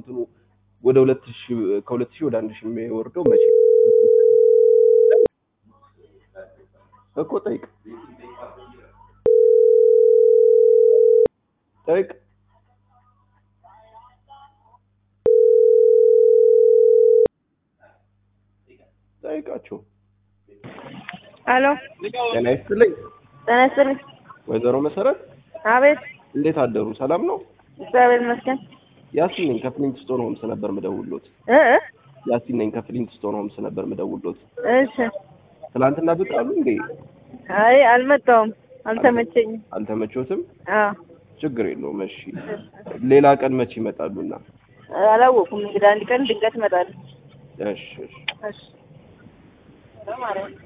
እንትኑ ወደ ሁለት ሺህ ከሁለት ሺህ ወደ አንድ ሺህ የሚወርደው መቼ እኮ ጠይቅ ጠይቅ ጠይቃቸው አሎ ጤና ይስጥልኝ ጤና ይስጥልኝ። ወይዘሮ መሰረት አቤት እንዴት አደሩ ሰላም ነው እግዚአብሔር ይመስገን። ያሲን ነኝ ከፍሊንት ስቶን ሆምስ ነበር ምደውሎት እ እ ያሲን ነኝ ከፍሊንት ስቶን ሆምስ ነበር ምደውሎት እሺ። ትናንትና ብቅ አሉ እንዴ አይ አልመጣሁም፣ አልተመቸኝም። አልተመቾትም አዎ ችግር የለውም እሺ ሌላ ቀን መቼ ይመጣሉና አላወኩም። እንግዲህ አንድ ቀን ድንገት እመጣለሁ። እሺ እሺ እሺ። በማርያም